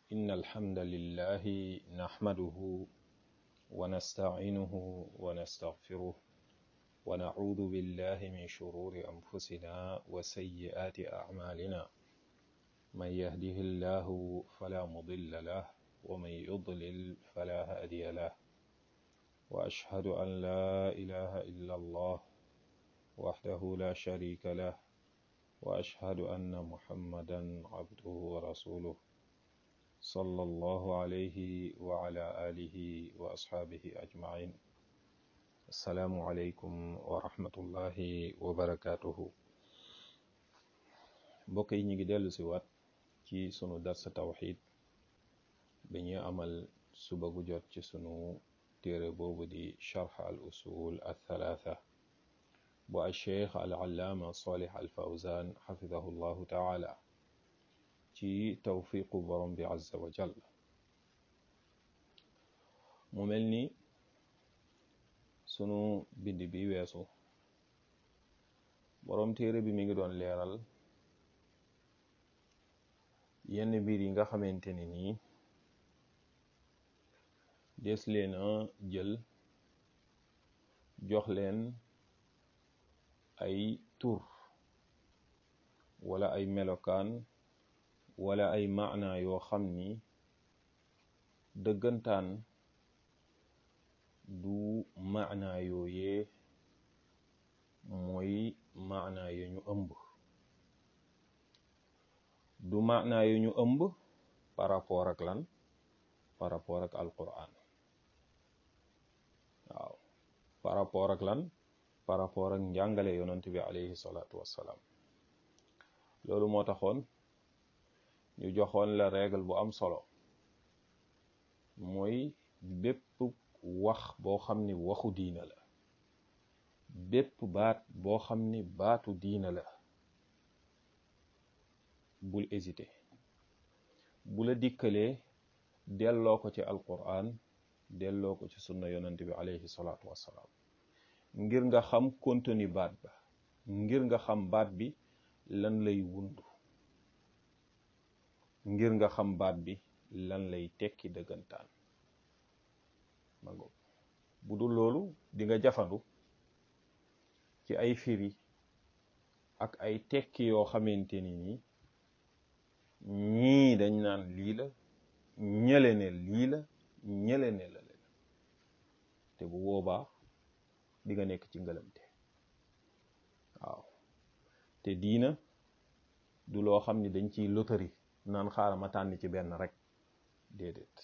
إن الحمد لله نحمده ونستعينه ونستغفره ونعوذ بالله من شرور أنفسنا وسيئات أعمالنا من يهده الله فلا مضل له ومن يضلل فلا هادي له وأشهد أن لا إله إلا الله وحده لا شريك له وأشهد أن محمدا عبده ورسوله صلى الله عليه وعلى آله وأصحابه أجمعين السلام عليكم ورحمة الله وبركاته mbokk yi ñu ngi dellu si waat ci sunu darsa tawxid bi ñuy amal suba gu jot ci sunu téere boobu di charx al usul al thalatha bu al cheikh al allaama salih al fawzan xafidahu llahu taala ci tawfiqu borom bi azza wa jal mu mel ni sunu bind bi weesu borom téere bi mi ngi doon leeral yenn mbir yi nga xamante ne nii des leen a jël jox leen ay tur wala ay melokaan wala ay maana yoo xam ni dëggantaan du maana yooyee mooy maana yu ñu ëmb du maana yu ñu ëmb par rapport ak lan par rapport ak alquran waaw par rapport ak lan par rapport ak njàngale yonent bi alayhi salaatu wassalaam loolu moo taxoon ñu joxoon la règle bu am solo mooy bépp wax boo xam ni waxu diina la bépp baat boo xam ni baatu diina la bul hésiter bu la dikkalee delloo ko ci alquran delloo ko ci sunna yonent bi alayhi salaatu wassalaam ngir nga xam contenu baat ba ngir nga xam baat bi lan lay wundu ngir nga xam baat bi lan lay tekki dëggantaan ma ngo bu dul loolu di nga jafandu ci ay firi ak ay tekki yoo xamante ni nii ñii dañ naan lii la ñële ne lii la ñële ne la leen te bu boobaa di nga nekk ci ngëlamte waaw te diina du loo xam ni dañ ciy lotari naan xaaral ma tànn ci benn rek déedéet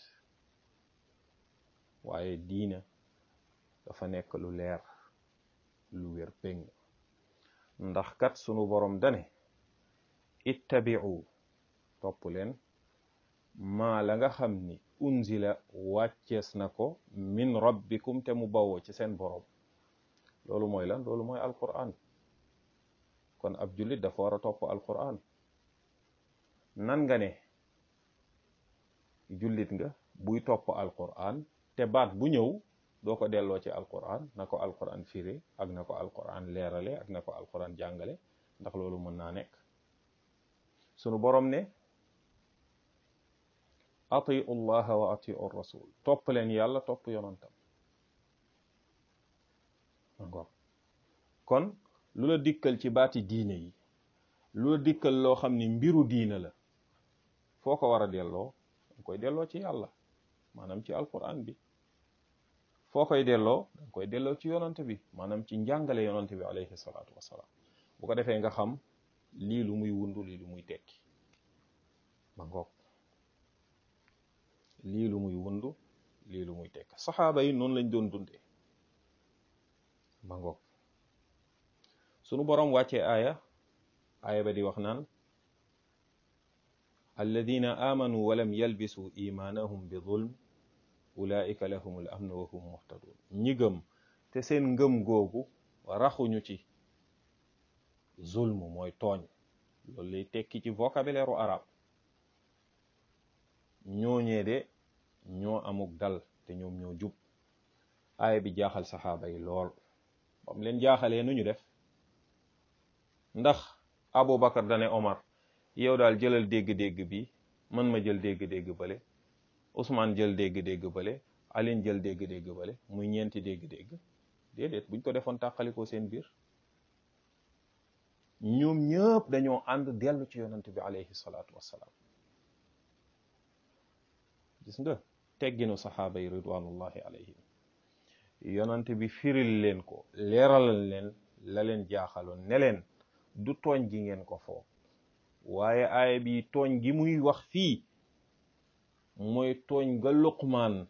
waaye diina dafa nekk lu leer lu wér péng ndax kat sunu borom dane ittabi'u topp leen maa la nga xam ni unzila wàccees na ko min rabbikum te mu bawoo ci seen borom loolu mooy lan loolu mooy alquran kon ab jullit dafa war a topp alquran nan nga ne jullit nga buy topp alquran te baat bu ñëw doo ko delloo ci alquran na ko alquran firi ak na ko alquran leerale ak na ko alquran jàngale ndax loolu mën naa nekk sunu borom ne atiu llaha wa atiu rasul topp leen yàlla topp yonantam kon lu la dikkal ci baati diine yi lu la dikkal loo xam ni mbiru diine la foo ko war a delloo danga koy delloo ci yàlla maanaam ci alquran bi foo koy delloo danga koy delloo ci yonante bi maanaam ci njàngale yonante bi alayhi salaatu wassalaam bu ko defee nga xam lii lu muy wundu lii lu muy tekki ma ngoog lii lu muy wundu lii lu muy tekki saxaaba yi noonu lañ doon dundee ma ngoog sunu boroom wàccee aaya aaya ba di wax naan alladina amanu walam yalbisu imaanahum bi zulm ulaika lahumul amnu wa hum muhtadun ñi gëm te seen ngëm googu raxuñu ci zulm mooy tooñ loolu lay tekki ci vocabulaire u arab ñooñee de ñoo amuk dal te ñoom ñoo jub aaya bi jaaxal saxaaba yi lool bam leen jaaxalee nu ñu def ndax Aboubacar dane Omar yow daal jëlal dégg-dégg bi man ma jël dégg-dégg bële Ousmane jël dégg-dégg bële Aline jël dégg-dégg bële muy ñeenti dégg-dégg déedéet buñ ko defoon tàqalikoo seen biir ñoom ñëpp dañoo ànd dellu ci yonant bi alayhi salaatu wassalaam gis nga tegginu saxaaba yi ridwanullahi alayhim yonant bi firil leen ko leeralal leen la leen jaaxaloon ne leen du tooñ gi ngeen ko foog waaye aaya bi tooñ gi muy wax fii mooy tooñ ga luqmaan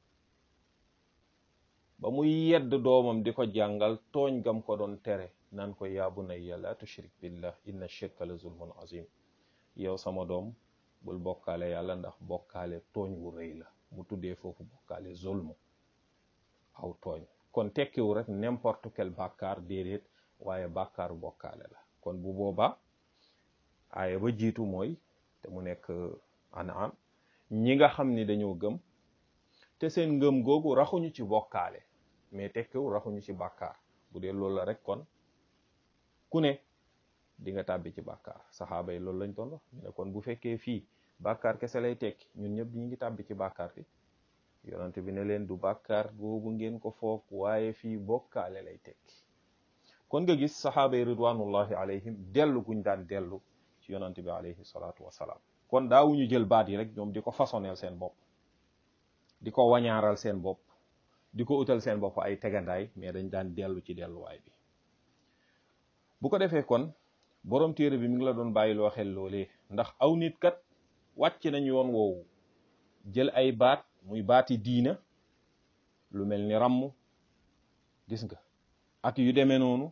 ba muy yedd doomam di ko jàngal tooñ gam ko doon tere naan ko yaa bunayya la tushrik billah inna shirka la zulmun azim yow sama doom bul bokkaale yàlla ndax bokkaale tooñ wu rëy la mu tuddee foofu bokkaale zulmu aw tooñ kon tekkiwu rek n'importe quel bàkkaar déedéet waaye bàkkaaru bokkaale la kon bu boobaa aaya ba jiitu mooy te mu nekk an'am ñi nga xam ni dañoo gëm te seen ngëm googu raxuñu ci bokkaale mais tekkiwu raxuñu ci bàkkaar bu dee loolu la rek kon ku ne di nga tàbbi ci bàkkaar saxaaba yi loolu lañ doon wax ñu ne kon bu fekkee fii bàkkaar kese lay tekki ñun ñëpp ñi ngi tàbbi ci bàkkaar bi yonante bi ne leen du bàkkaar boobu ngeen ko foog waaye fii bokkaale lay tekki kon nga gis saxaaba yi ridwanullahi alayhim dellu guñ daan dellu ci yonante bi alayhi salaatu wasalaam kon daawuñu jël baat yi rek ñoom di ko façonneel seen bopp di ko wañaaral seen bopp di ko utal seen bopp ay tegandaay mais dañ daan dellu ci delluwaay bi bu ko defee kon borom téere bi mi ngi la doon bàyyiloo xel loolee ndax aw nit kat wàcc nañ yoon woowu jël ay baat muy baati diina lu mel ni ràmm gis nga ak yu demee noonu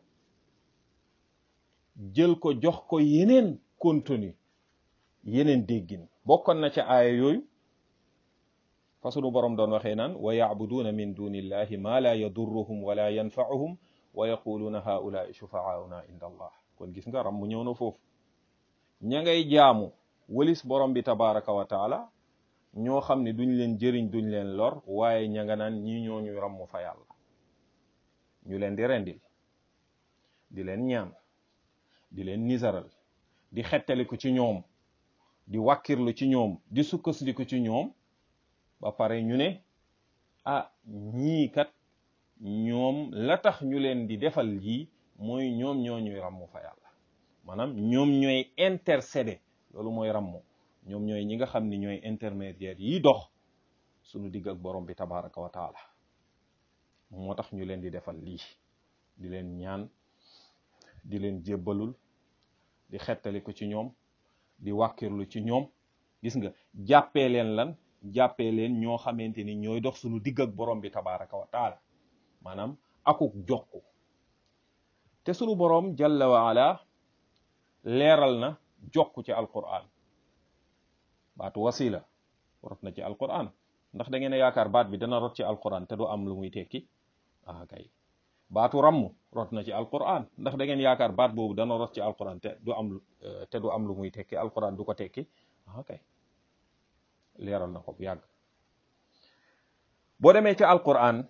jël ko jox ko yeneen contenu yeneen déggin bokkoon na ca aaya yooyu fa sunu borom doon waxee naan wa yacbuduuna min dunillahi ma la yadurruhum wala yanfauhum wa yaquluuna haulaai shufaauna inda allah kon gis nga ram mu ñëw na foofu ña ngay jaamu walis borom bi tabaraka wa taala ñoo xam ne duñ leen jëriñ duñ leen lor waaye ña nga naan ñi ñooñu ramm fa yàlla ñu leen di rendil di leen ñaan di leen nisaral di xettaliku ci ñoom di wàkkirlu ci ñoom di sukkandiku ci ñoom ba pare ñu ne ah ñii kat ñoom la tax ñu leen di defal lii mooy ñoom ñoo ñuy ràmm fa yàlla maanaam ñoom ñooy intercéder loolu mooy ràmm ñoom ñooy ñi nga xam ni ñooy intermédiaire yi dox suñu digg ak borom bi tabaraka wa taala moo tax ñu leen di defal lii di leen ñaan di leen jébbalul di xettali ko ci ñoom di wàkkirlu ci ñoom gis nga jàppee leen lan jàppee leen ñoo xamante ni ñooy dox suñu digg ak borom bi tabaraka wa taala maanaam akuk jokku te sunu boroom jalla wa ala leeral na jokku ci alquran baatu wasila rot na ci alquran ndax da ngeen a yaakaar baat bi dana rot ci alquran te du am lu muy tekki ah kay baatu ramm rot na ci alquran ndax da ngeen yaakaar baat boobu dana rot ci alquran te du am te du am lu muy tekki alquran du ko tekki ah kay leeral na ko bu yàgg boo demee ci alquran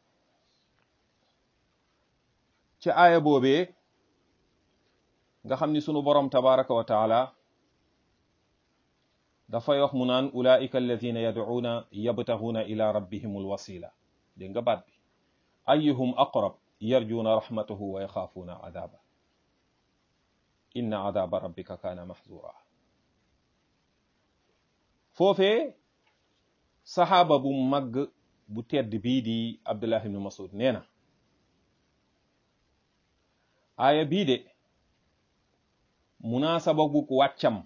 ci aaya boobee nga xam ni sunu borom tabaraka wa taala dafay wax mu naan ulaika alladina yad'uuna yabtaxuuna ila rabbihim alwasila dégg nga baat bi ayuhum aqrab yarjuuna rahmatahu wa yaxaafuuna adaba inna adaba rabbika kaana mahzura foofee saxaaba bu mag bu tedd bii di abdullah ibnu masud nee na aaya bii de munaasaba bu wàccam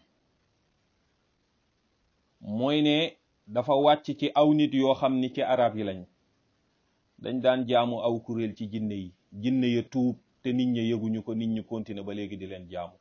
mooy ne dafa wàcc ci aw nit yoo xam ni ci arab yi lañ dañ daan jaamu aw kuréel ci jinne yi jinne ya tuub te nit ña yëguñu ko nit ñi continuer ba léegi di leen jaamu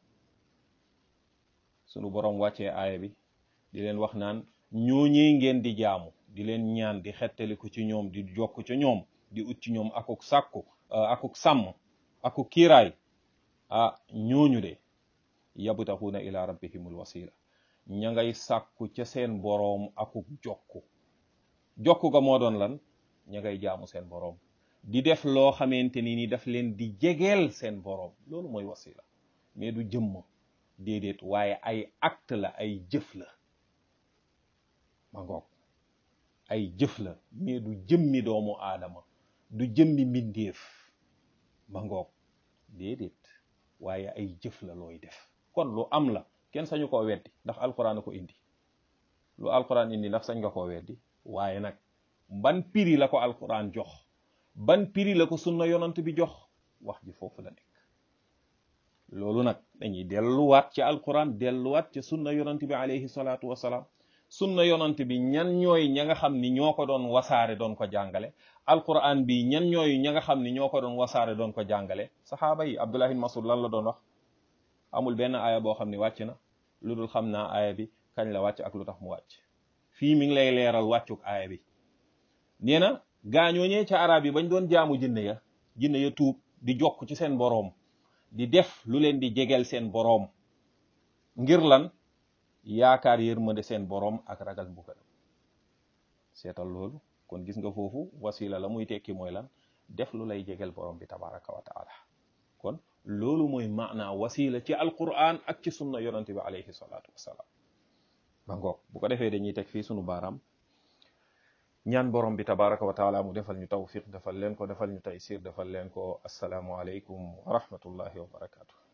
sunu boroom wàccee aaya bi di leen wax naan ñooñee ngeen di jaamu di leen ñaan di xettaliku ci ñoom di jokk ci ñoom di ut ci ñoom akuk sàkku akuk sàmm akuk kiiraay ah ñooñu de yabtaxuuna ila rabbihimul wasila ña ngay sàkku ca seen boroom akuk jokku jokku ga moo doon lan ña ngay jaamu seen boroom di def loo xamante ni ni daf leen di jegeel seen boroom loolu mooy wasila mais du jëmm déedéet waaye ay acte la ay jëf la ma ngoog ay jëf la mais du jëmmi doomu aadama du jëmmi mbindeef ma ngoog déedéet waaye ay jëf la looy def kon lu am la kenn sañu koo weddi ndax alquran a ko indi lu alquran indi ndax sañ nga koo weddi waaye nag ban piri la ko alquran jox ban piri la ko sunna yonant bi jox wax ji foofu la nekk loolu nag dañuy delluwaat ci alquran delluwaat ci sunna yonant bi alayhi salaatu wasalaam sunna yonant bi ñan ñooy ña nga xam ni ñoo ko doon wasaare doon ko jàngale alquran bi ñan ñooy ña nga xam ni ñoo ko doon wasaare doon ko jàngale saxaaba yi abdullah ibn masud lan la doon wax amul benn aaya boo xam ni wàcc na lu dul xam naa aaya bi kañ la wàcc ak lu tax mu wàcc fii mi ngi lay leeral wàccuk aaya bi nee na gaañooñee ca arab yi bañ doon jaamu jinne ya jinne ya tuub di jokk ci seen boroom di def lu leen di jegeel seen boroom ngir lan yaakaar yërmande seen boroom ak ragal mbugal seetal loolu kon gis nga foofu wasila la muy tekki mooy lan def lu lay jegeel boroom bi tabaraka wa taala kon loolu mooy maanaa wasila ci alquran ak ci sunna yonante bi alayhi salaatu wasalaam ba ngoog bu ko defee dañuy teg fii sunu baaraam ñaan borom bi tabaraka wa taala mu defal ñu tawfiq defal leen ko defal ñu taysir defal leen ko asalaamu aleykum wa rahmatullahi wa barakatuh